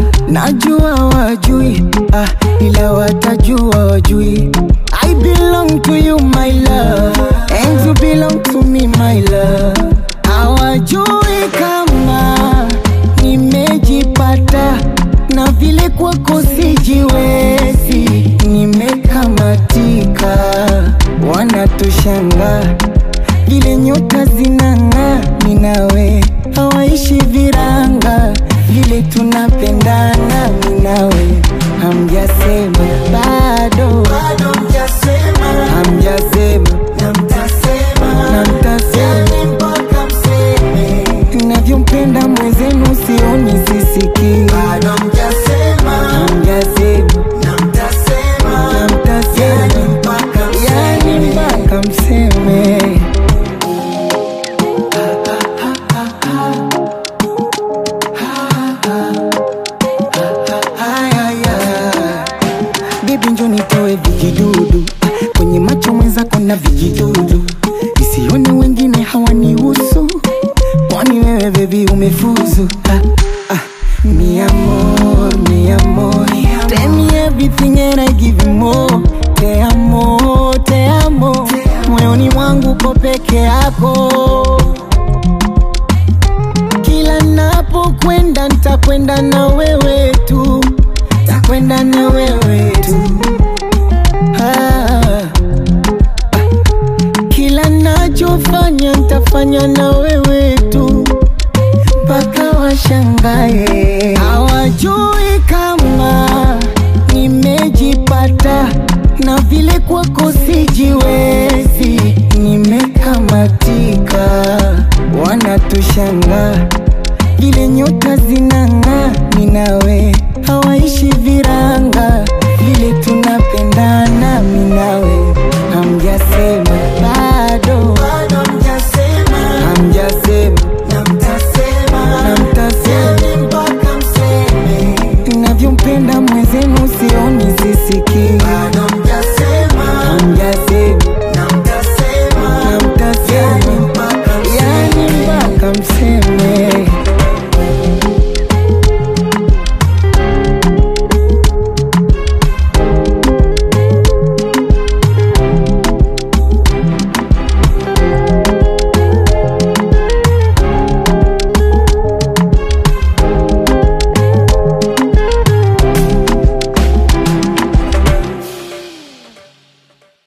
najua wajui ah, ila watajua wajui I belong to you my love and you belong to me my love hawajui kama nimejipata na vile kwako sijiwezi nimekamatika wanatushanga vile nyota zinang'aa minawe hawaishi viranga vile tunapendana minawe hamjasema bado hamjasema na mtasema navyompenda mwezenu sioni sisikii hamjasema na mtasema yani mpaka mseme Bibi njo nitoe vijidudu kwenye macho mwenzako na vijidudu, isione wengine hawanihusu, kwani wewe bebi umefuzu. Ah, ah, mi amor, mi amor, tell me everything and I give you more. Te amo, te amo, moyoni mwangu ko peke yako kila napokwenda ntakwenda na wewe tu, takwenda na wewe tu. Ah, kila nachofanya ntafanya na wewe tu, mpaka washangae. Hawajui kama nimejipata na vile kwako sijiwezi, nimekamatika, wanatushanga vile nyota zinang'aa, minawe hawaishi viranga, vile tunapendana, minawe hamjasema bado, hamjasema na mtasema navyompenda mwenzenu sioni sisikii